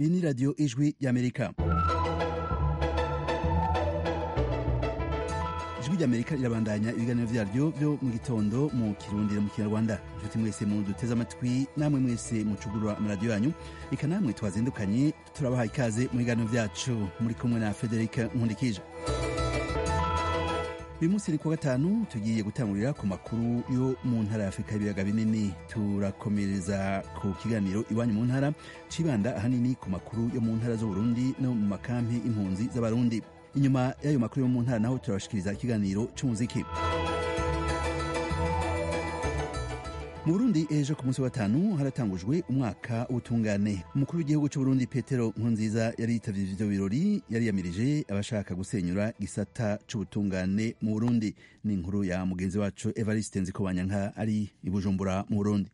iyi ni radiyo ijwi ry'amerika ijwi ry'amerika rirabandanya ibiganiro vyaryo vyo mu gitondo mu kirundi no mu kinyarwanda inshuti mwese mu duteze amatwi namwe mwese mucugurura amaradiyo yanyu eka namwe twazindukanye turabaha ikaze mu biganiro vyacu muri kumwe na frederic nkundikije uyu munsi ni kuwa gatanu tugiye gutangurira ku makuru yo mu ntara ya afurika y'ibiyaga binini turakomereza ku kiganiro iwanyu mu ntara cibanda ahanini ku makuru yo mu ntara z'uburundi no mu makampi impunzi z'abarundi inyuma y'ayo makuru yo mu ntara naho turabashikiriza ikiganiro c'umuziki mu burundi ejo ku munsi wa gatanu haratangujwe umwaka w'ubutungane umukuru w'igihugu c'uburundi petero nkurunziza yari yitavye ivyo birori yari yamirije abashaka gusenyura gisata c'ubutungane mu burundi ni inkuru ya mugenzi wacu evariste nzikobanyanka ari i bujumbura mu burundi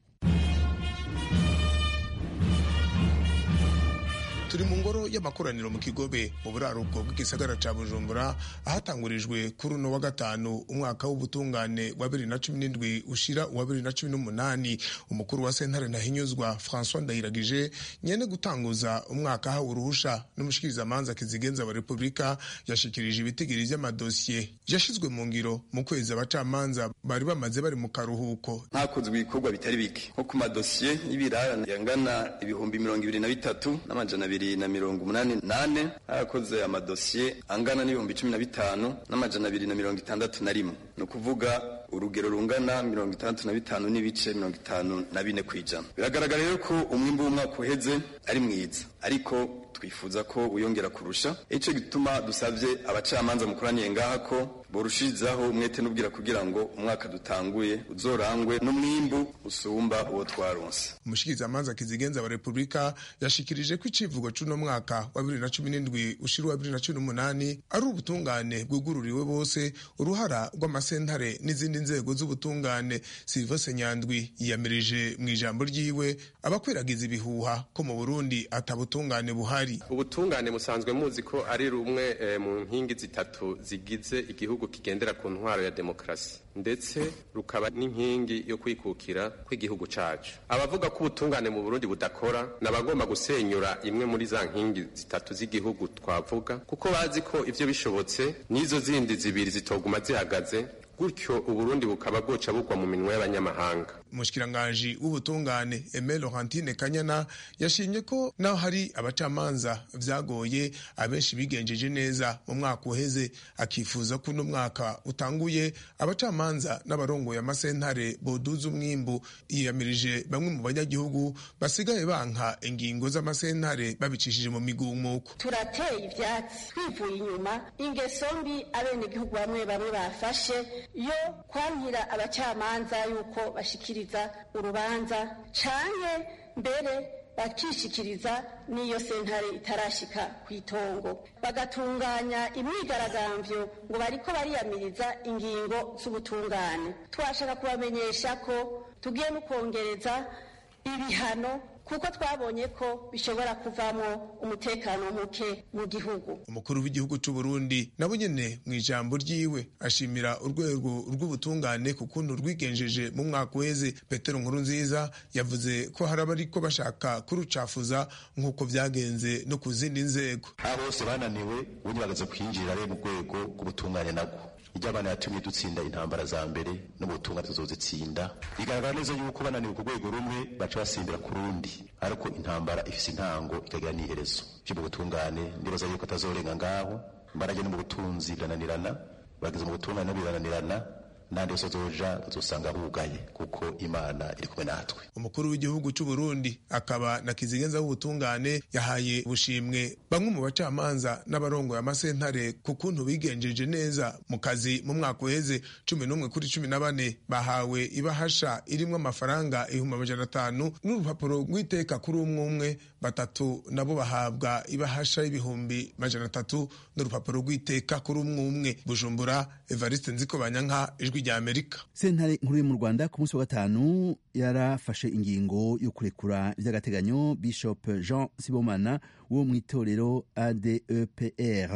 turi mu ngoro y'amakoraniro mu kigobe mu buraruko bw'igisagara ca bujumbura ahatangurijwe kuri uno wa gatanu umwaka w'ubutungane wa bibiri na cumi n'indwi ushira uwa bibiri na cumi n'umunani umukuru wa sentare ntahinyuzwa françois ndayiragije nyene gutanguza umwaka ahawe uruhusha n'umushikirizamanza kizigenza wa repubulika yashikirije ibitigiri vy'amadosiye yashizwe mu ngiro mu kwezi abacamanza bari bamaze bari mu karuhuko hakozwe ibikorwa bitari bike nko ku madosiye y'ibirarane yangana ibihumbi mirongo ibiri na bitatu n'amajana abiri na mirongo umunani nane harakoze amadosiye angana n'ibihumbi cumi na bitanu n'amajana abiri na mirongo itandatu na rimwe ni ukuvuga urugero rungana mirongo itandatu na bitanu n'ibice mirongo itanu na bine ku ijana biragaragara rero ko umwimbu w'umwaka uheze ari mwiza ariko twifuza ko wiyongera kurusha icyo gituma dusabye abacamanza mukoraniye ngaha ko borushirizaho umwete n'ubwira kugira ngo umwaka dutanguye uzorangwe n'umwimbu usumba uwo twaronse umushikirizamanza kizigenza wa repubulika yashikirije ko icivugo c'uno mwaka wa bibiri na cumi n'indwi ushira uwa bibiri na cumi n'umunani ari ubutungane bwugururiwe bose uruhara rw'amasentare n'izindi nzego z'ubutungane silvese nyandwi yiyamirije mu ijambo ryiwe abakwiragiza ibihuha ko mu burundi atabutungane buhari ubutungane musanzwe muzi ko ari rumwe e, mu nkingi zitatu zigize igihugu kigendera ku ntwaro ya demokarasi ndetse rukaba n'inkingi yo kwikukira kw'igihugu cacu abavuga ko ubutungane mu burundi budakora nabagomba gusenyura imwe muri za nkingi zitatu z'igihugu twavuga kuko bazi ko ivyo bishobotse n'izo zindi zibiri zitoguma zihagaze gutyo uburundi bukaba bwoca bugwa mu minwe y'abanyamahanga umushikiranganji w'ubutungane Aime Laurentine Kanyana yashimye ko naho hari abacamanza vyagoye abenshi bigenjeje neza mu mwaka uheze akifuza ko uno mwaka utanguye abacamanza n'abarongoye amasentare boduza umwimbu yiyamirije bamwe mu banyagihugu basigaye banka ingingo z'amasentare babicishije mu migumuko turateye ivyatsi twivuye inyuma ingeso mbi abenegihugu bamwe bamwe bafashe yo kwankira abacamanza yuko bashikiriza urubanza canke mbere bakishikiriza n'iyo sentare itarashika ku itongo bagatunganya imyigaragambyo ngo bariko bariyamiriza ingingo z'ubutungane twashaka kubamenyesha ko tugiye no kongereza ibihano kuko twabonye ko bishobora kuvamo umutekano muke mu gihugu umukuru w'igihugu c'u Burundi nabo nyene mu ijambo ryiwe ashimira urwego rw'ubutungane ku kuntu rwigenjeje mu mwaka uheze Petero Nkurunziza yavuze ko hari abariko bashaka kurucafuza nk'uko vyagenze no ku zindi nzego abo bose bananiwe ubundi bagaza kwinjira rero mu rwego rw'ubutungane nabwo iryo abana yatumye dutsinda intambara za mbere n'ubutungane tuzozitsinda bigaragara neza yuko bananiwe ku rwego rumwe baca basimbira ku rundi ariko intambara ifise intango ikagira n'iherezo vyo mu butungane ndibaza yuko atazorenga ngaho mbarage no mu butunzi birananirana bageze mu butungane no birananirana nandi yose azoja bazosanga bugaye kuko imana iri kumwe natwe umukuru w'igihugu c'u Burundi akaba na kizigenza w'ubutungane yahaye ubushimwe bamwe mu bacamanza n'abarongoye amasentare ku kuntu bigenjeje neza mu kazi mu mwaka uheze cumi n'umwe kuri cumi na bane bahawe ibahasha irimwo amafaranga ibihumbi amajana atanu n'urupapuro rw'iteka kuri umwe umwe batatu nabo bahabwa ibahasha y'ibihumbi majana atatu n'urupapuro rw'iteka kuri umwe umwe bujumbura evariste nzikobanyanka ijwi rya amerika sentare nkuru yo mu rwanda ku munsi wa gatanu yarafashe ingingo yo kurekura by'agateganyo bishop jean sibomana wo mu itorero adepr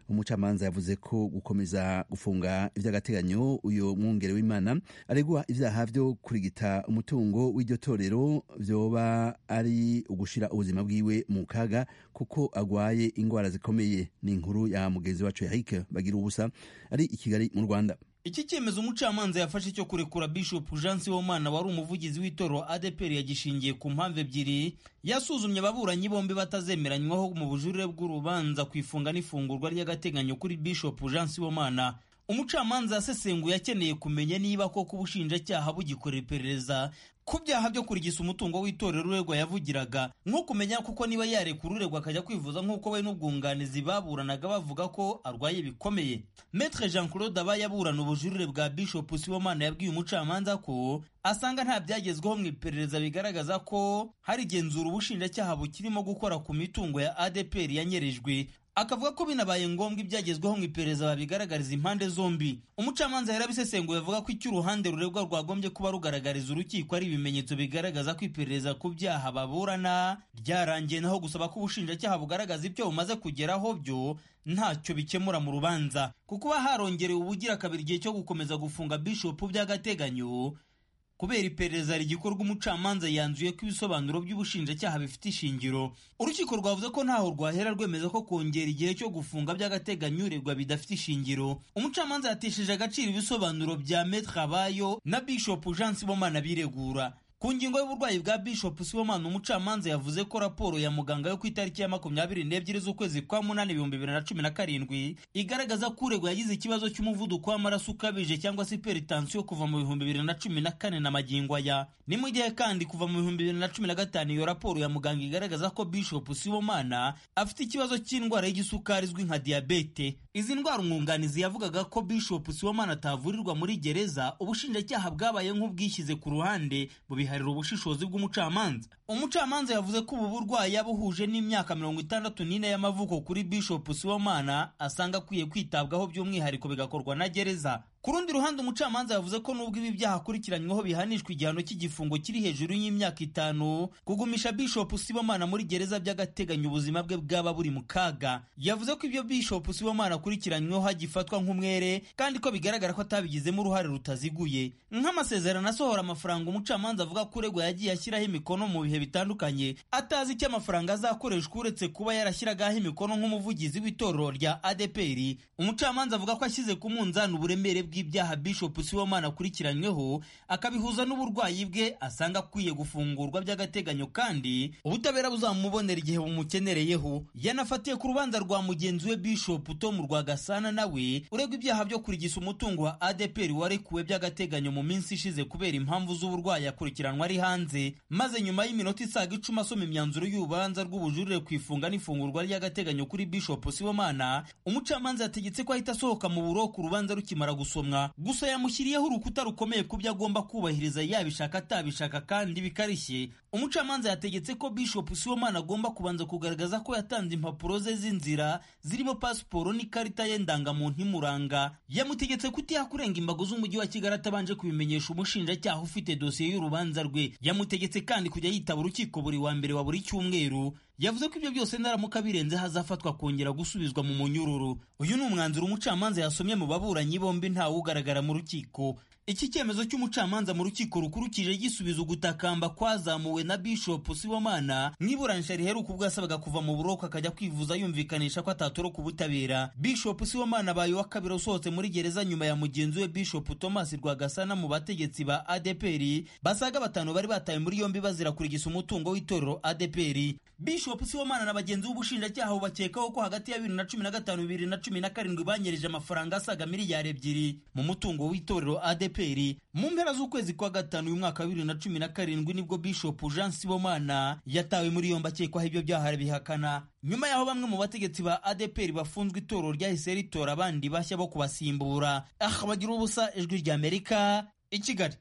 umucamanza yavuze ko gukomeza gufunga ivy'agateganyo uyo mwungere w'imana aregwa ivyaha vyo kurigita umutungo w'iryo torero vyoba ari ugushira ubuzima bwiwe mu kaga kuko agwaye ingwara zikomeye ni inkuru ya mugenzi wacu Eric bagira ubusa ari i Kigali mu Rwanda iki cyemezo umucamanza yafashe cyo kurekura bishop jean sibomana wari umuvugizi w'itorero adepr yagishingiye ku mpamvu ebyiri yasuzumye ababuranyi bombi batazemeranywaho mu bujurire bw'urubanza ku ifunga n'ifungurwa ry'agateganyo kuri bishop jean sibomana umucamanza yasesenguye akeneye kumenya niba koko ubushinjacyaha bugikorera iperereza ku byaha byo kurigisa umutungo w'itorero uregwa yavugiraga nko kumenya kuko niba yarekura uregwa akajya kwivuza nk'uko we n'ubwunganizi baburanaga bavuga ko arwaye bikomeye metre jean claude aba yaburana ubujurire bwa bishop sibomana yabwiye umucamanza ko asanga nta byagezweho mu iperereza bigaragaza ko hari igenzura ubushinjacyaha bukirimo gukora ku mitungo ya adepr yanyerejwe akavuga ko binabaye ngombwa ibyagezweho mu iperereza babigaragariza impande zombi umucamanza yarabisesenguye avuga ko icyo uruhande ruregwa rwagombye kuba rugaragariza urukiko ari ibimenyetso bigaragaza ko iperereza ku byaha baburana ryarangiye naho gusaba ko ubushinjacyaha bugaragaza ibyo bumaze kugeraho byo ntacyo bikemura mu rubanza kuko kuba harongerewe ubugira kabiri igihe cyo gukomeza gufunga bishopu by'agateganyo kubera iperereza rigikorwa umucamanza yanzuye ko ibisobanuro by'ubushinjacyaha bifite ishingiro urukiko rwavuze ko ntaho rwahera rwemeza ko kongera igihe cyo gufunga by'agateganyo uregwa bidafite ishingiro umucamanza yatesheje agaciro ibisobanuro bya metre abayo na bishop jean sibomana biregura ku ngingo y'uburwayi bwa bishop sibomana umucamanza yavuze ko raporo ya muganga yo ku itariki ya makumyabiri n'ebyiri z'ukwezi kwa munani ibihumbi bibiri na cumi na karindwi igaragaza ko uregwa yagize ikibazo cy'umuvuduko w'amaraso ukabije cyangwa se iperitansiyo kuva mu bihumbi bibiri na cumi na kane na magingo aya ni mu gihe kandi kuva mu bihumbi bibiri na cumi na gatanu iyo raporo ya muganga igaragaza ko bishop sibomana afite ikibazo cy'indwara y'igisukari izwi nka diyabete izi ndwara umwunganizi yavugaga ko bishop sibomana atavurirwa muri gereza ubushinjacyaha bwabaye nk'ubwishyize ku ruhande bubiharira ubushishozi bw'umucamanza umucamanza yavuze ko ubu burwayi yabuhuje n'imyaka mirongo itandatu n'ine y'amavuko kuri bishop sibomana asanga akwiye kwitabwaho by'umwihariko bigakorwa na gereza ku rundi ruhande umucamanza yavuze ko nubwo ibi byaha akurikiranyweho bihanishwa igihano cy'igifungo kiri hejuru y'imyaka itanu kugumisha bishop sibomana muri gereza by'agateganyo ubuzima bwe bwaba buri mu kaga yavuze ko ibyo bishop sibomana akurikiranyweho hagifatwa nk'umwere kandi ko bigaragara ko atabigizemo uruhare rutaziguye nk'amasezerano asohora amafaranga umucamanza avuga ko uregwa yagiye ashyiraho imikono mu bihe bitandukanye atazi icyo amafaranga azakoreshwa uretse kuba yarashyiragaho imikono nk'umuvugizi w'itorero rya adeperi umucamanza avuga ko ashyize ku munzani uburemere bw'ibyaha bishop sibomana akurikiranyweho akabihuza n'uburwayi bwe asanga akwiye gufungurwa by'agateganyo kandi ubutabera buzamubonera igihe bumukenereyeho yanafatiye ku rubanza rwa mugenzi we bishop tom rwagasana nawe uregwa ibyaha byo kurigisa umutungo wa adeperi warekuwe by'agateganyo mu minsi ishize kubera impamvu z'uburwayi akurikiranwa ari hanze maze nyuma y'iminota isaga icumi asoma imyanzuro y'urubanza rw'ubujurire ku ifunga n'ifungurwa ry'agateganyo kuri bishop sibomana umucamanza yategetse ko ahita asohoka mu buroko urubanza rukimara gusomwa gusa yamushyiriyeho urukuta rukomeye ku byo agomba kubahiriza yabishaka atabishaka kandi bikarishye umucamanza yategetse ko bishop sibomana agomba kubanza kugaragaza ko yatanze impapuro ze z'inzira zirimo pasiporo n'ikarita ye ndangamuntu imuranga yamutegetse kutiha kurenga imbago z'umujyi wa kigali atabanje kubimenyesha umushinjacyaha ufite dosiye y'urubanza rwe yamutegetse kandi kujya yitaba urukiko buri wa mbere wa buri cyumweru yavuze ko ibyo byose naramuka birenze hazafatwa kongera gusubizwa mu munyururu uyu ni umwanzuro umucamanza yasomye mu baburanyi bombi ntawe ugaragara mu rukiko iki cyemezo cy'umucamanza mu rukiko rukuru kije gisubiza ugutakamba kwazamuwe na bishop sibomana mu iburanisha riheruka ubwo yasabaga kuva mu buroko akajya kwivuza yumvikanisha ko atatoroka ubutabera bishop sibomana abaye uwa kabiri usohotse muri gereza nyuma ya mugenzi we bishop thomas rwagasana mu bategetsi ba adeperi basaga batanu bari batawe muri yombi bazira kurigisa umutungo w'itorero adeperi bishop sibomana na bagenzi b'ubushinjacyaha bubakekaho ko hagati ya bibiri na cumi na gatanu bibiri na cumi na karindwi banyereje amafaranga asaga miliyari ebyiri mu mutungo w'itorero adeperi mu mpera z'ukwezi kwa gatanu uyu mwaka wa bibiri na cumi na karindwi nibwo bishop jean sibomana yatawe muri yombi akekwaho ibyo byaha bihakana nyuma y'aho bamwe mu bategetsi ba adeperi bafunzwe itorero ryahise ritora abandi bashya bo kubasimbura aha bagira ubusa ijwi ry'amerika i kigali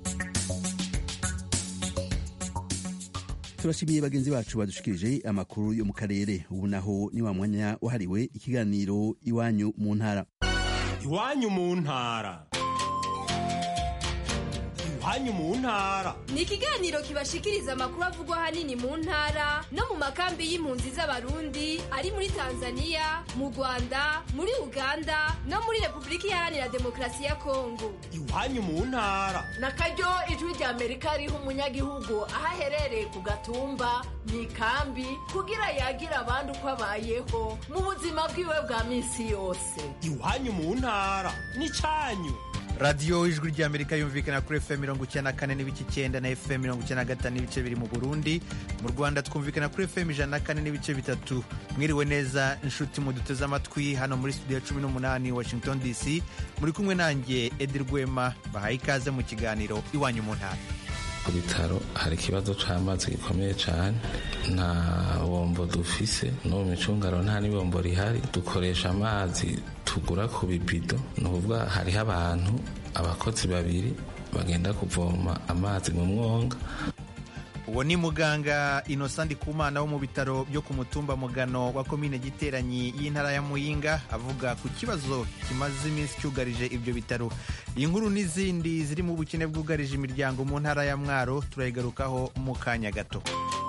turashimiye bagenzi bacu badushikirije amakuru yo mu karere ubu naho ni wa mwanya wahariwe ikiganiro iwanyu mu ntara iwanyu mu ntara iwanyu mu ntara ni ikiganiro kibashikiriza amakuru avugwa ahanini mu ntara no mu makambi y'impunzi z'abarundi ari muri tanzania mu rwanda muri uganda no muri repubulika iharanira demokarasi ya kongo iwanyu mu ntara na karyo ijwi rya amerika riha umunyagihugu aho aherereye ku gatumba mu ikambi kugira yagira abandi uko abayeho mu buzima bwiwe bwa minsi yose iwanyu mu ntara n'icyanyu radiyo ijwi ry'amerika yumvikana kuri fm mirongo icyenda na kane n'ibice icyenda na fm mirongo icyenda na gatanu n'ibice biri mu burundi mu rwanda twumvikana kuri fm ijana na kane n'ibice bitatu mwiriwe neza inshuti muduteze amatwi hano muri studio ya cumi n'umunani washington dc muri kumwe nanjye edi rwema bahaye ikaze mu kiganiro iwanyu mu ntara ku bitaro hari ikibazo cy'amazi gikomeye cyane nta bombo dufise no mu micungaro nta n'ibombo rihari dukoresha amazi tugura ku bibido ni ukuvuga hariho abantu abakozi babiri bagenda kuvoma amazi mu mwonga uwo ni muganga innocent ndikumana wo mu bitaro byo ku mutumba mugano wa komine giteranyi y'intara ya muyinga avuga ku kibazo kimaze iminsi cyugarije ibyo bitaro iyi nkuru n'izindi ziri mu bukene bwugarije imiryango mu ntara ya mwaro turayigarukaho mu kanya gato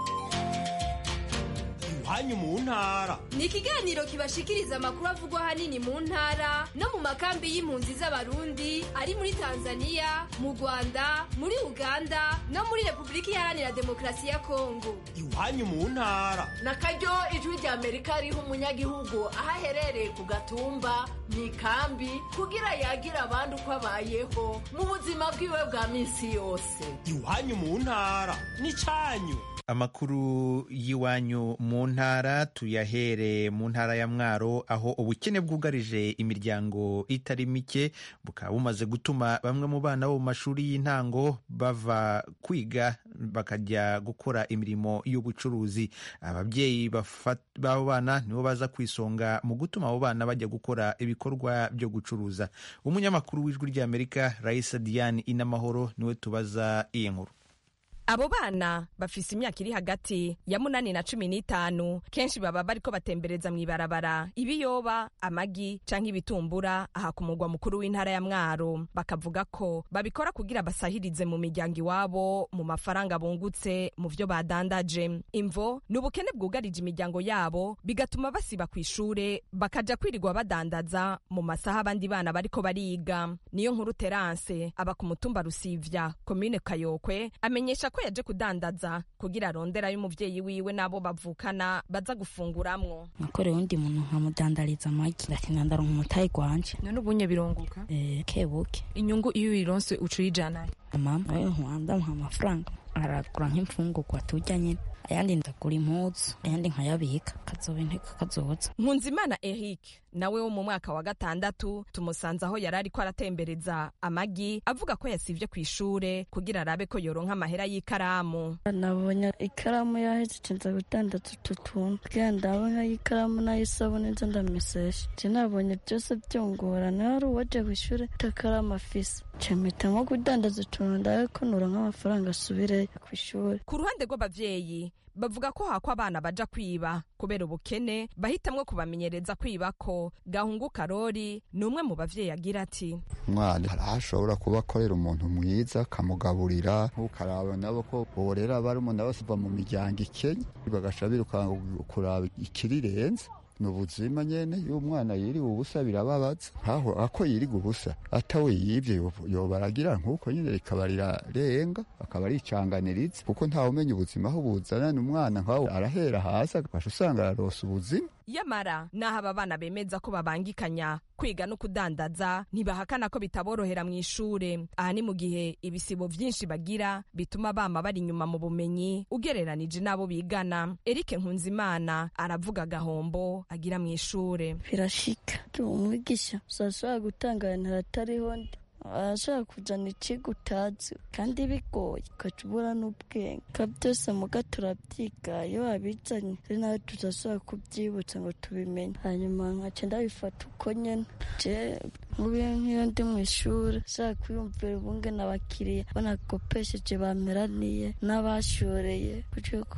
iwanyu mu ntara ni ikiganiro kibashikiriza amakuru avugwa ahanini mu ntara no mu makambi y'impunzi z'abarundi ari muri tanzania mu rwanda muri uganda no muri repubulika iharanira demokarasi ya kongo iwanyu mu ntara na karyo ijwi rya amerika riha umunyagihugu aho aherereye ku gatumba mu ikambi kugira yagira abandi uko abayeho mu buzima bwiwe bwa minsi yose iwanyu mu ntara n'icyanyu amakuru y'iwanyu mu ntara tuyahere mu ntara ya mwaro aho ubukene bwugarije imiryango itari mike bukaba bumaze gutuma bamwe mu bana bo mu mashuri y'intango bava kwiga bakajya gukora imirimo y'ubucuruzi ababyeyi b'abo bana nibo baza ku isonga mu gutuma abo bana bajya gukora ibikorwa byo gucuruza umunyamakuru w'ijwi ry'amerika raisa diane inamahoro niwe tubaza iyi nkuru abo bana bafise imyaka iri hagati ya munani na cumi n'itanu kenshi baba bariko batembereza mw'ibarabara ibiyoba amagi canke ibitumbura aha ku mugwa mukuru w'intara ya mwaro bakavuga ko babikora kugira basahirize mu miryango iwabo mu mafaranga bungutse mu vyo badandaje imvo ni ubukene bwugarije imiryango yabo bigatuma basiba ku ishure bakaja kwirirwa badandaza mu masaha abandi bana bariko bariga niyo nkuru terance aba ku mutumba rusivya komine kayokwe amenyesha ko yaje kudandaza kugira arondera y'umuvyeyi wiwe n'abo bavukana baza gufunguramwo nakorewe undi muntu nkamudandariza amagi ndatina ndaronka umutayi gwanje none ubunye birunguka eh kebuke inyungu iyo uyironse uca uyijana mama ayo nkwanda muha amafaranga aragura nk'imfungurwa turya nyine ayandi ndagura impuzu ayandi nkayabika kazoba inteko kazoza nkunzimana eric nawe wo mu mwaka wa gatandatu tumusanze aho yari ariko aratembereza amagi avuga ko yasivye ku ishure kugira arabe ko yoronka amahera y'ikaramu nabonye ikaramu yahejeje nza gudandaza utu tuntu kugira ndabona ikaramu n'ayisabune nza ndamesesha je nabonye byose byongorana hari uwaje ku ishure takaramu afise mpita nko kudandaza utuntu ndabe ko noronka amafaranga asubire ku ishuri ku ruhande rw'abavyeyi bavuga ko hako abana baja kwiba kubera ubukene bahitamwo kubamenyereza kwiba ko gahungu karori ni umwe mu bavyeyi agira ati umwana hari aho ashobora kuba akorera umuntu mwiza akamugaburira ntukaraba nabo ko borera barumuna bose bava mu miryango ikenya bagaca birukanga kuraba ikirirenze ni ubuzima nyene iyo umwana yiriwe ubusa birababaza nkaho ako yiriga ubusa atawe yivye yoba aragira nk'uko nyene rikaba rirarenga akaba aricanganiriza kuko ntawe umenya ubuzima aho buzanana umwana nkaho arahera hasi agasha usanga ararosa ubuzima yamara naho aba bana bemeza ko babangikanya kwiga no kudandaza ntibahakana ko bitaborohera mu ishure aha ni mu gihe ibisibo vyinshi bagira bituma bama bari inyuma mu bumenyi ugereranije n'abo bigana eric nkunzimana aravuga agahombo agira mu ishure birashika umwigisha uzashobora gutanga ahantu hatariho ndi arashobora kuzana ikigo utazi kandi bigoye ugaca ubura n'ubwenge ka byose muga turabyiga iyo wabizanye ari nawe tuzashobora kubyibutsa ngo tubimenye hanyuma nkaca ndabifata uko nyene je nk'ubu nk'iyo ndi mu ishuri nshaka kwiyumvira ubunge n'abakiriya banakopesheje bameraniye n'abashoreye kuko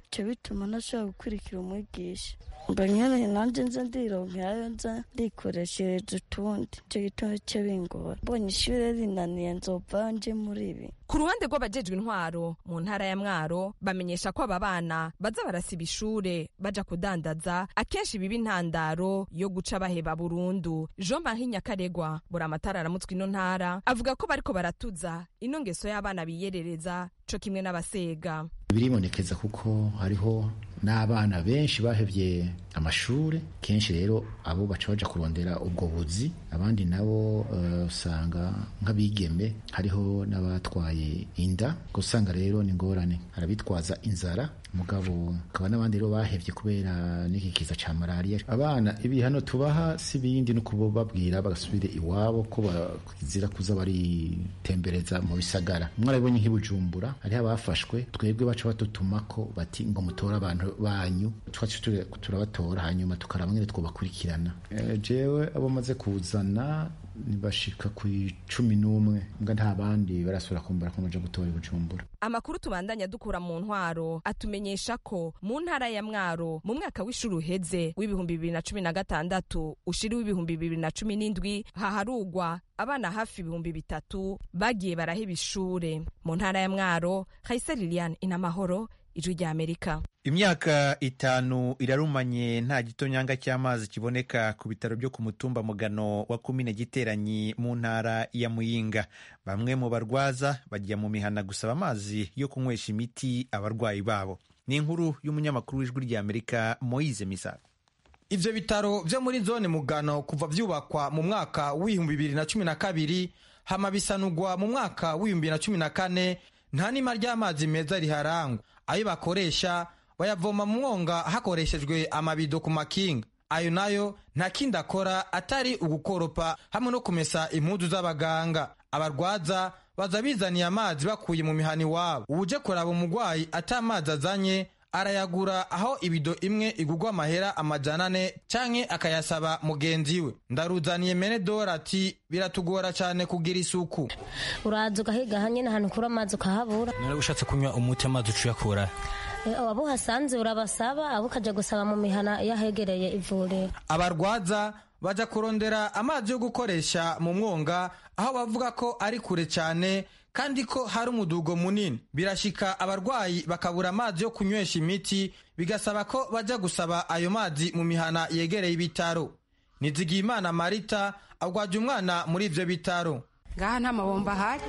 bica bituma ntashobora gukurikira umwigisha mba nyene nanje nza ndironkerayo nza ndikoreshereza utundi ico gituma bica bingora mbonye ishure rinaniye nzova nje muri ibi ku ruhande rw'abajejwe intwaro mu ntara ya mwaro bamenyesha ko aba bana baza barasiba ishure baja kudandaza akenshi biba intandaro yo guca baheba burundu jean marie nyakaregwa buri amatara aramutswe ino ntara avuga ko bariko baratuza ino ngeso y'abana biyerereza co kimwe n'abasega biribonekeza kuko hariho n'abana benshi bahevye amashure kenshi rero abo baca baja kurondera ubwo buzi abandi nabo usanga uh, nk'abigeme hariho n'abatwaye inda usanga rero ni ngorane harabitwaza inzara mugabo akaba n'abandi rero bahevye kubera n'iki kiza ca malariya abana ibihano tubaha si bindi no kubabwira bagasubire iwabo ko bazira kuza baritembereza mu bisagara mwarabonye nk'ibujumbura hariho abafashwe twebwe baca batutumako bati ngo mutore abantu banyu twacu turabatora hanyuma tukaraba ngene twobakurikirana e, jewe abo maze kuzana nibashika ku icumi n'umwe mbwa nta bandi barasubira kumbura ko baja gutora ibujumbura amakuru tubandanya dukura mu ntwaro atumenyesha ko mu ntara ya mwaro mu mwaka w'ishuri uheze w'ibihumbi bibiri na cumi na gatandatu ushiri w'ibihumbi bibiri na cumi n'indwi haharugwa abana hafi ibihumbi bitatu bagiye baraheba ishure mu ntara ya mwaro hayise liliane inamahoro ijwi rya amerika imyaka itanu irarumanye nta gitonyanga cy'amazi kiboneka ku bitaro byo ku mutumba mugano wa kumine giteranyi mu ntara ya muyinga bamwe mu barwaza bajya mu mihana gusaba amazi yo kunywesha imiti abarwayi babo ni inkuru y'umunyamakuru w'ijwi rya amerika moise misago ivyo bitaro vyo muri zone mugano kuva vyubakwa mu mwaka w'ibihumbi bibiri na cumi na kabiri hama bisanurwa mu mwaka w'ibihumbi bibiri na cumi na kane nta nima ry'amazi meza riharangwa ayo bakoresha bayavoma mu mwonga hakoreshejwe amabido ku makinga ayo nayo nta kindi akora atari ugukoropa hamwe no kumesa impuzu z'abaganga abarwaza baza bizaniye amazi bakuye mu mihana iwabo uje kuraba umurwayi ata amazi azanye arayagura aho ibido imwe igurwa amahera amajana ane canke akayasaba mugenzi we ndaruzaniye mene dora ati biratugora cane kugira isuku uraza ugahiga hanyene ahantu ukura amazi ukahabura nari ushatse kunywa umuti amazi ucuyakura abo uhasanze urabasaba abo ukaja gusaba mu mihana yahegereye ivuriro abarwaza baja kurondera amazi yo gukoresha mu mwonga aho bavuga ko ari kure cane kandi ko hari umudugo munini birashika abarwayi bakabura amazi yo kunywesha imiti bigasaba ko baja gusaba ayo mazi mu mihana yegereye ibitaro nizigiyimana marita agwaje umwana muri ivyo bitaro ngaha nta mabomba ahari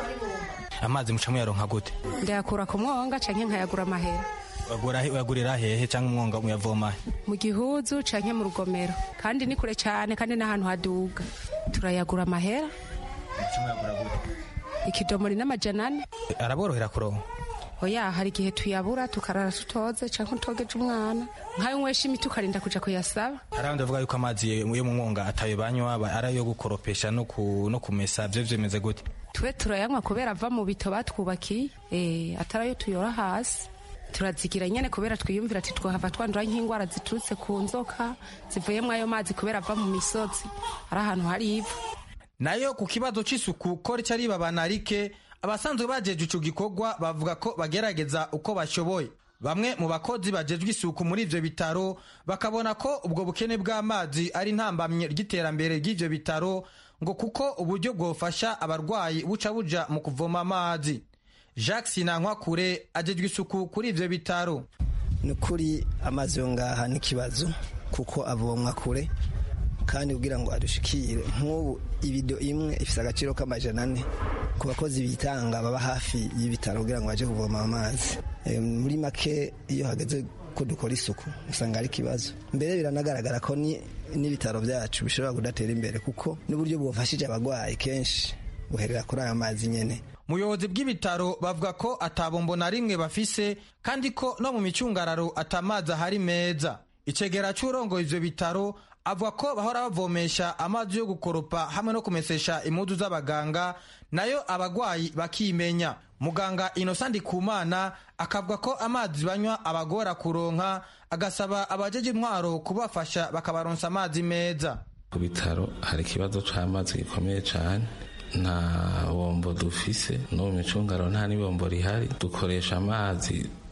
amazi muca muyaronka gute ndayakura ku mwonga canke nkayagura amahera uyagurira hehe cyangwa umwonga muyavoma mu gihuzu canke mu rugomero kandi ni kure cane kandi n'ahantu haduga turayagura amahera ikidomori n'amajana ane araborohera kuronka oya hari igihe tuyabura tukarara tutoze canke utogeje umwana nkayo nywesha imiti ukarinda kuja kuyasaba hari abandi bavuga yuko amazi yo mu mwonga atayo banywa ari ayo gukoropesha no kumesa vyo vyemeze gute twe turayanywa kubera ava mu bito batwubakiye eh atari ayo tuyora hasi turazigira nyene kubera twiyumvira ati twahava twandura nk'ingwara ziturutse ku nzoka zivuyemwo ayo mazi kubera ava mu misozi ari ahantu hari ivu nayo ku kibazo c'isuku ko rica ribabana rike abasanzwe bajeje ico gikorwa bavuga ko bagerageza uko bashoboye bamwe mu bakozi bajejwe isuku muri ivyo bitaro bakabona ko ubwo bukene bw'amazi ari ntambamye ry'iterambere ry'ivyo bitaro ngo kuko uburyo bwofasha abarwayi buca buja mu kuvoma amazi jacques sinankwakure ajejwe isuku kuri ivyo bitaro ni ukuri amazi yo ngaha n'ikibazo kuko avomwa kure kandi kugira ngo adushikire nk'ubu ibido imwe ifite agaciro k'amajana ane ku bakozi bitanga baba hafi y'ibitaro kugira ngo baje kuvoma amazi muri make iyo hageze ko dukora isuku usanga ari ikibazo mbere biranagaragara ko n'ibitaro byacu bishobora kudatera imbere kuko n'uburyo bwafashije abarwayi kenshi buherera kuri aya mazi nyine muyobozi bw'ibitaro bavuga ko atabombo na rimwe bafise kandi ko no mu micungararo atamazi ahari meza icegera c'urongoye ivyo bitaro avuga ko bahora bavomesha amazi yo gukoropa hamwe no kumesesha impuzu z'abaganga nayo abagwayi bakimenya muganga inosa ndikumana akavuga ko amazi banywa abagora kuronka agasaba abajeje intwaro kubafasha bakabaronsa amazi meza ku bitaro hari ikibazo c'amazi gikomeye cane nta bombo dufise no mu micungaro nta n'ibombo rihari dukoresha amazi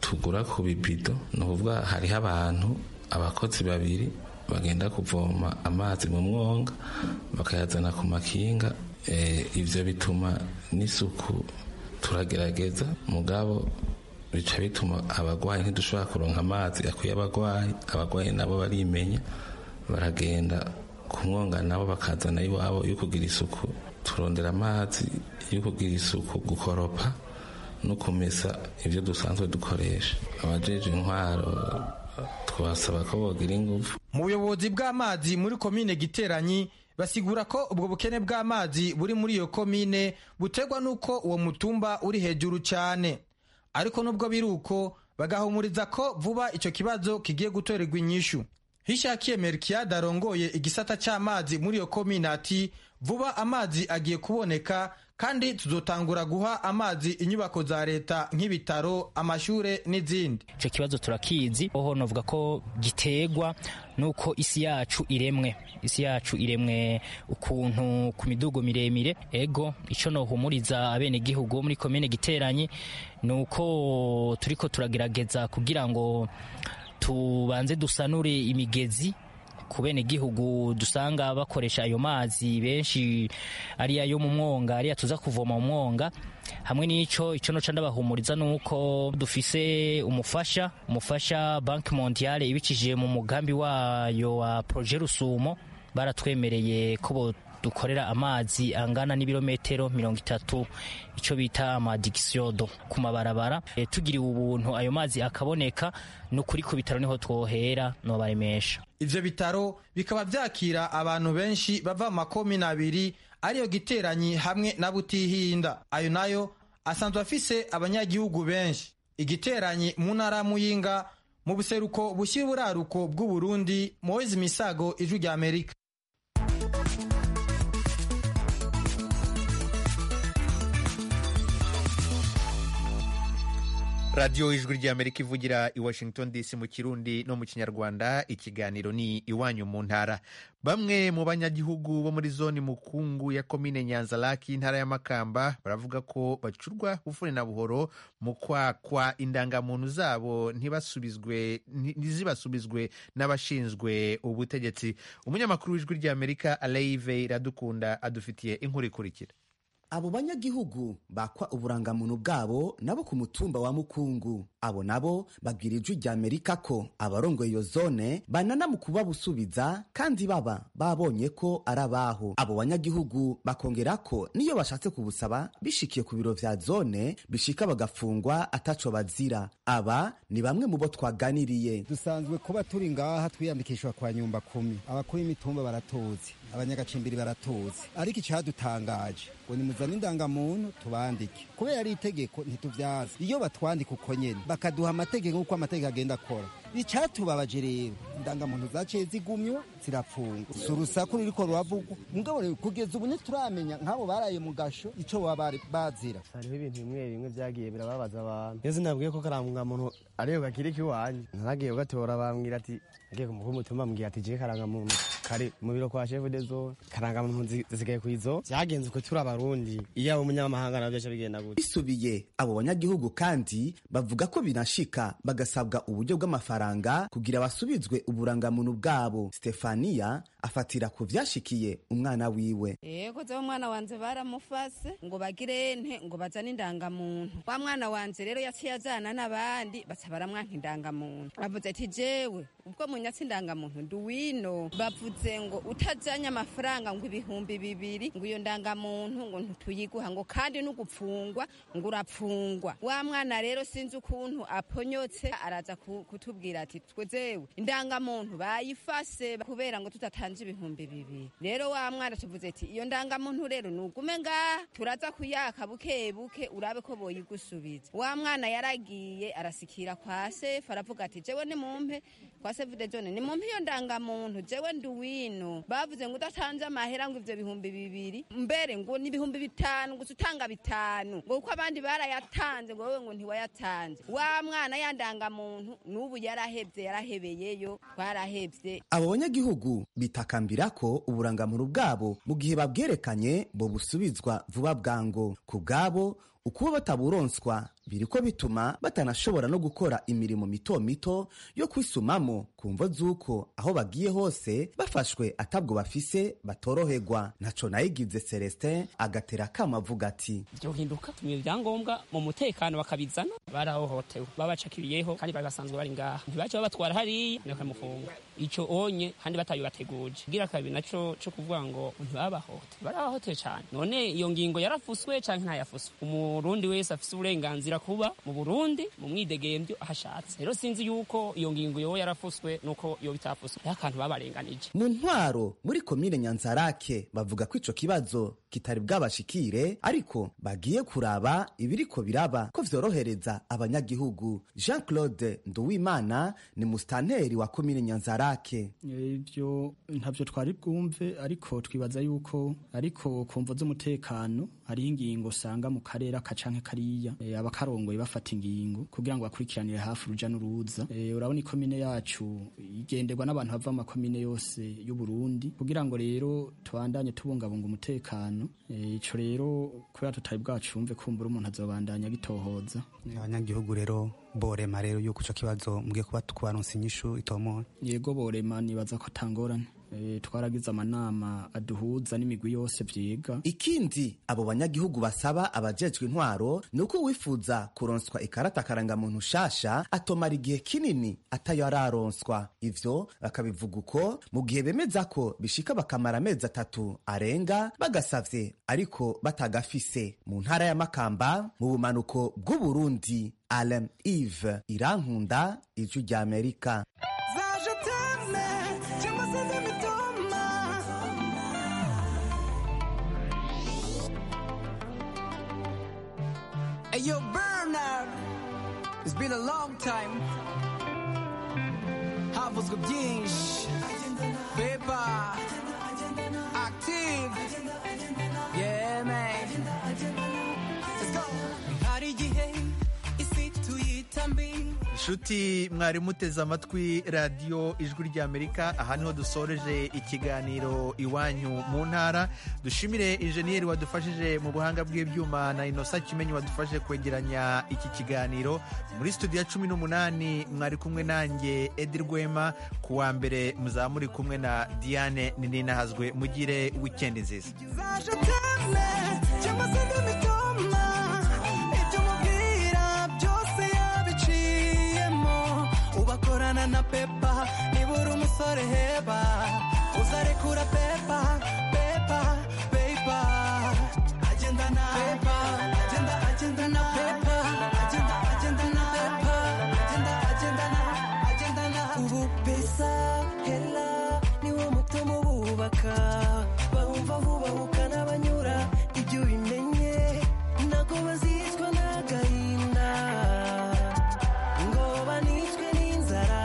tugura ku bibido ni ukuvuga hariho abantu abakozi babiri bagenda kuvoma amazi mu mwonga bakayazana ku makinga ibyo bituma n'isuku turagerageza mugabo bica bituma abarwayi ntidushobora kuronka amazi akwiye abarwayi abarwayi nabo barimenya baragenda ku mwonga nabo bakazana iwabo yo kugira isuku turondera amazi yo kugira isuku gukoropa no kumesa ibyo dusanzwe dukoresha abajeje intwaro twasaba ko bogira ingufu mu buyobozi bw'amazi muri komine giteranyi basigura ko ubwo bukene bw'amazi buri muri iyo komine buterwa n'uko uwo mutumba uri hejuru cyane ariko nubwo biri uko bagahumuriza ko vuba icyo kibazo kigiye gutorerwa inyishu hishakiye merikiyade arongoye igisata cy'amazi muri iyo komine ati vuba amazi agiye kuboneka kandi tuzotangura guha amazi inyubako za leta nk'ibitaro amashure n'izindi icyo kibazo turakizi oho novuga ko giterwa nuko isi yacu iremwe isi yacu iremwe ukuntu ku midugo miremire ego icyo nohumuriza abenegihugu muri komine giteranyi ni uko turiko turagerageza kugira ngo tubanze dusanure imigezi ku bene gihugu dusanga bakoresha ayo mazi benshi ari ayo mu mwonga ariya tuza kuvoma mu mwonga hamwe n'ico ico noca ndabahumuriza nuko dufise umufasha umufasha banki mondiale ibicishije mu mugambi wayo wa projet rusumo baratwemereye ko dukorera amazi angana n'ibirometero mirongo itatu icyo bita amadigisiodo ku mabarabara e, tugiriwe ubuntu ayo mazi akaboneka ni ukuri ku bitaro niho twohera nobaremesha ivyo bitaro bikaba vyakira abantu benshi bava mu makomine abiri ariyo giteranyi hamwe na butihinda ayo nayo asanzwe afise abanyagihugu benshi igiteranyi mu ntara muyinga mu buseruko bushyira uburaruko bw'uburundi moise misago ijwi rya amerika radiyo ijwi ry'amerika ivugira i washington dc mu kirundi no mu kinyarwanda ikiganiro ni iwanyu mu ntara bamwe mu banyagihugu bo muri zone mukungu ya komine nyanzaraki intara y'amakamba baravuga ko bacurwa bufune na buhoro mu kwakwa indangamuntu zabo ntibasubizwe ntizibasubizwe n'abashinzwe ubutegetsi umunyamakuru w'ijwi ry'amerika aleive iradukunda adufitiye inkuru ikurikira abo banyagihugu bakwa uburangamuntu bwabo nabo ku mutumba wa mukungu abo nabo babwira ijwi rya amerika ko abarongoye iyo zone banana mu kubabusubiza kandi baba babonye ko ari abaho abo banyagihugu bakongera ko niyo bashatse kubusaba bishikiye ku biro vya zone bishika bagafungwa ataco bazira aba ni bamwe mu bo twaganiriye dusanzwe kuba turi ngaha twiyandikishwa kwa nyumba kumi abakuru b'imitumba baratuzi abanyagacimbiri baratuzi ariko icyadutangaje ngo nimuzane indangamuntu tubandike kubera ari itegeko ntituvyaza iyo batwandika uko nyene bakaduha amategeko nk'uko amategeko agenda akora icyatubabaje rero indangamuntu zaciye zigumywa zirapfungwa si urusaku ruriko ruravugwa mugabo rero kugeza ubu ntituramenya nk'abo baraye mu gasho ico baba bazira hariho ibintu bimwe bimwe vyagiye birababaza abantu iyo sinabwiye ko karangamuntu ariyo gakirika iwanyu naragiye kugatora bambwira ati agiye kumukuru w'umutumba ambwira ati je karangamuntu kari mu biro kwa chef de zone karangamuntu zisigaye kwizo vyagenze uko turi abarundi iyo abo umunyamahanga navyo aca bigenda gute bisubiye abo banyagihugu kandi bavuga ko binashika bagasabwa uburyo bw'amafaranga kugira basubizwe uburangamuntu bwabo stefania afatira ku vyashikiye umwana wiwe yego zewe umwana wanje baramufase ngo bagire nte ngo bazane indangamuntu wa mwana wanje rero yaciye azana n'abandi baca baramwanka indangamuntu bavuze ati jewe ubwo munyatsi indangamuntu nduwino bavuze ngo utajanye amafaranga ngo ibihumbi bibiri ngo iyo ndangamuntu ngo ntituyiguha ngo kandi n'ugupfungwa ngo urapfungwa wa mwana rero sinzi ukuntu aponyotse araza kutubwira ati twezewe indangamuntu bayifase kubera ngo tutatanje ibihumbi bibiri rero wa mwana tuvuze ati iyo ndangamuntu rero nugume ngaha turaza kuyaka buke buke urabe ko boyigusubiza wa mwana yaragiye arasikira kwa sefu aravuga ati jewe nimumpe kwa sefu de jone nimumpe iyo ndangamuntu jewe nduwino bavuze ngo udatanze amahera ngo ivyo bihumbi bibiri mbere ngo ni ibihumbi bitanu gusa utanga bitanu ngo kuko abandi barayatanze ngo wewe ngo ntiwayatanze wa mwana ya ndangamuntu n'ubu yarahevye yarahebeyeyo twarahevye abo banyagihugu bitakambira ko uburangamuntu bwabo mu gihe babwerekanye bo busubizwa vuba bwango ku bwabo ukuba bataburonswa biriko bituma batanashobora no gukora imirimo mito mito yo kwisumamo ku mvo z'uko aho bagiye hose bafashwe atabwo bafise batoroherwa ntaco nayigize celestin agatera kama avuga ati byohinduka tumwe ibyangombwa mu mutekano bakabizana barahohotewe babacakiriyeho kandi bari basanzwe bari ngaha ntibace babatwara hariya bakamufunga ico onye kandi batabibateguje gira kabiri naco co kuvuga ngo ntibabahote barahohotewe cyane none iyo ngingo yarafuswe canke ntayafuswe umurundi wese afise uburenganzira kuba mu burundi mu mwidegemvyo ahashatse rero sinzi yuko iyo ngingo yoba yarafuswe nuko yoba itafuswe hariho akantu babarenganije mu ntwaro muri komine nyanzarake bavuga ko ico kibazo kitari bwabashikire ariko bagiye kuraba ibiriko biraba ko vyorohereza abanyagihugu jean claude nduwimana ni musitanteri wa komine nyanzarake ibyo ntabyo twari bwumve ariko twibaza yuko ariko ku mvo z'umutekano hariho ingingo usanga mu karere aka canke kariya e, abakarongoye bafata ingingo kugira ngo bakurikiranire hafi uruja n'uruza e, urabona ikomine yacu igenderwa n'abantu bava mu makomine yose y'uburundi kugira ngo rero tubandanye tubungabunga umutekano ico rero kubera tutari bwacumve kumbura umuntu azobandanya gitohoza abanyagihugu rero borema rero yuko ico kibazo mugiye kuba kubaronsa inyishu itomoye yego borema nibaza ko tangorane e, twaragize amanama aduhuza n'imigwi yose vyiga ikindi abo banyagihugu basaba abajejwe intwaro ni uko wifuza kuronswa ikarata karangamuntu shasha atomara igihe kinini atayo araronswa ivyo bakabivuga uko mu gihe bemeza ko bishika bakamara amezi atatu arenga bagasavye ariko batagafise mu ntara ya makamba mu bumanuko bw'uburundi alem ive irankunda ijwi rya amerika Hey, yo, Bernard, it's been a long time. Havuzwe byinshi. Paper. Active. Yeah, man. Let's go. Hari igihe isi tuyita mbi. inshuti mwari muteze amatwi radiyo ijwi ry'amerika aha niho dusoreje ikiganiro iwanyu mu ntara dushimire injeniyeri wadufashije mu buhanga bw'ibyuma na inosa kimenyi wadufashije kwegeranya iki kiganiro muri studio ya cumi n'umunani mwari kumwe nanjye edi rwema ku wa mbere muzaba muri kumwe na diane ninahazwe mugire wikendi nziza Zaje teme, cyangwa se ndimitoma. Ibyo umubwira byose yabiciyemo. Ubakorana na pepa nibura umusore heba uzarekura pepa pepa pepa agendana pepa agenda agendana pepa agenda agendana pepa agenda agendana agendana ubu pesa hela niwo mutima ububaka bahumva bubahuka n'abanyura ibyo ubimenye ntabwo bazicwa n'agahinda ngo banicwe n'inzara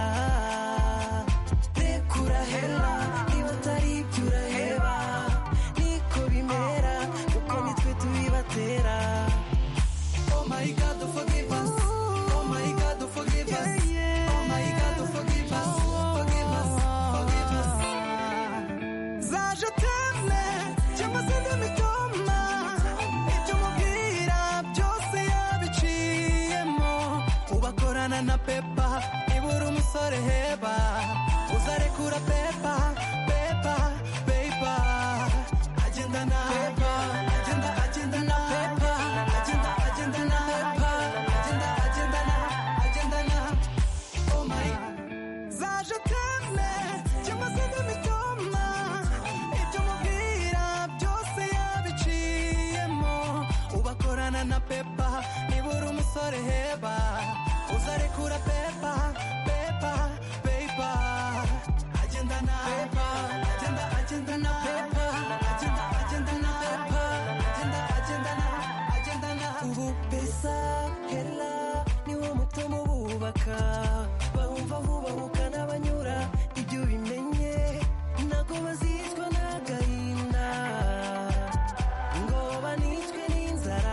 rekura hela niba atari ibyo uraheba niko bimera kuko nitwe tubibatera Oh my God, forgive us. Oh my God, forgive us. Oh my God, forgive us. Forgive us. Forgive us. Zaje teme, cyangwa se ndimitoma. Ibyo umubwira byose yabiciyemo. Ubakorana na pepa, nibura umusore heba. Uzarekura pepa, pepa, pepa. Agendana pepa, agenda agendana pepa, agenda agendana pepa, agenda agendana, agendana. Oh my zaje teme cyangwa se ndimitoma ibyo umubwira byose yabiciyemo ubakorana na pepa nibura umusore heba uzarekura pepa pepa pepa agendana pepa agenda agendana pepa agenda agendana pepa agenda agendana agendana ubu pesa hela niwo mutima ububaka bahumva bubahuka n'abanyura ibyo bimenye ntabwo bazicwa n'agahinda ngo banicwe n'inzara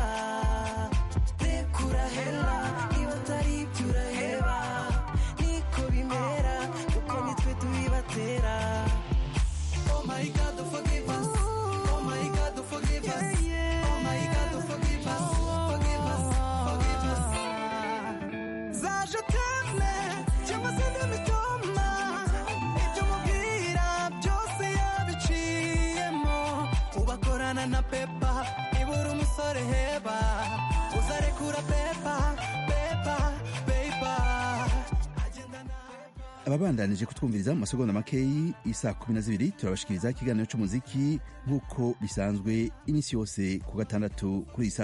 rekura hela niba atari ibyo uraheba niko bimera kuko nitwe tubibatera Oh my God, forgive us. Oh my God, forgive us. Oh my God, forgive us. ababandanije kutwumviriza mu masegonda makeyi isa kumi na zibiri turabashikiriza ikiganiro c'umuziki nk'uko bisanzwe iminsi yose ku gatandatu kuri iyi